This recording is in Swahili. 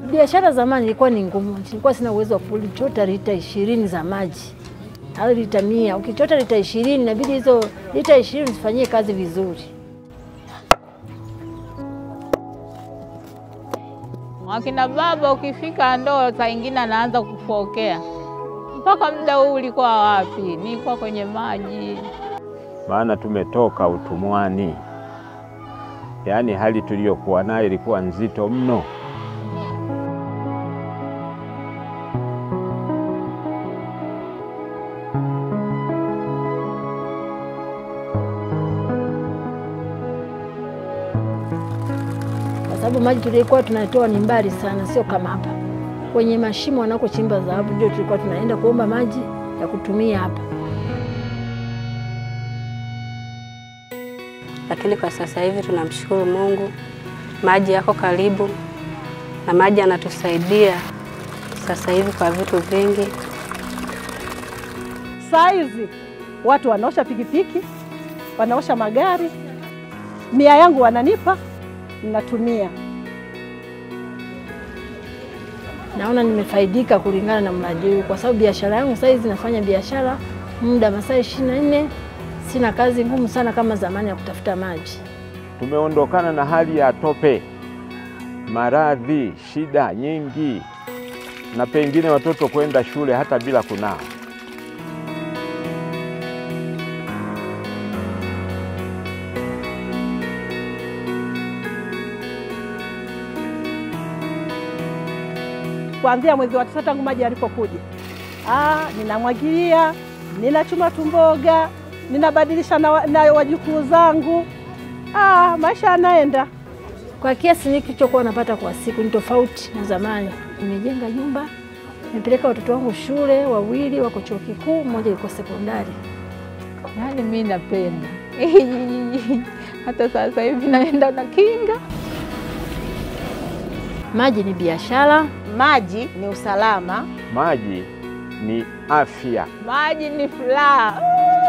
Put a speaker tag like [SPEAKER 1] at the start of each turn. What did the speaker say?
[SPEAKER 1] Biashara zamani ilikuwa ni ngumu, nilikuwa sina uwezo wa kuchota lita ishirini za maji au lita mia. Ukichota lita ishirini inabidi hizo lita ishirini zifanyie kazi vizuri.
[SPEAKER 2] Wakina baba ukifika ndoo saa ingine anaanza kufokea. Mpaka muda huu ulikuwa wapi? Nilikuwa kwenye maji.
[SPEAKER 3] maana tumetoka utumwani, yaani hali tuliyokuwa nayo ilikuwa nzito mno.
[SPEAKER 1] kwa sababu maji tulikuwa tunatoa ni mbali sana, sio kama hapa kwenye mashimo wanakochimba dhahabu, ndio tulikuwa tunaenda kuomba maji ya kutumia hapa.
[SPEAKER 4] Lakini kwa sasa hivi tunamshukuru Mungu, maji yako karibu na maji yanatusaidia sasa hivi kwa vitu vingi.
[SPEAKER 5] Saa hizi watu wanaosha pikipiki, wanaosha magari, mia yangu wananipa, ninatumia.
[SPEAKER 1] Naona nimefaidika kulingana na mradi huu, kwa sababu biashara yangu sasa hizi nafanya biashara muda masaa ishirini na nne. Sina kazi ngumu sana kama zamani ya kutafuta maji.
[SPEAKER 3] Tumeondokana na hali ya tope, maradhi, shida nyingi, na pengine watoto kwenda shule hata bila kunawa.
[SPEAKER 5] Kuanzia mwezi wa tisa tangu maji yalipokuja, ah, ninamwagilia, ninachuma tumboga, ninabadilisha na, wa- na wajukuu zangu. Ah, maisha yanaenda.
[SPEAKER 1] Kwa kiasi nilichokuwa napata kwa siku ni tofauti na zamani. Nimejenga nyumba, nimepeleka watoto wangu shule, wawili wako chuo kikuu, mmoja yuko sekondari.
[SPEAKER 2] Yaani mi napenda hata sasa hivi naenda na kinga.
[SPEAKER 1] Maji ni biashara,
[SPEAKER 6] Maji ni usalama.
[SPEAKER 3] Maji ni afya.
[SPEAKER 2] Maji ni furaha.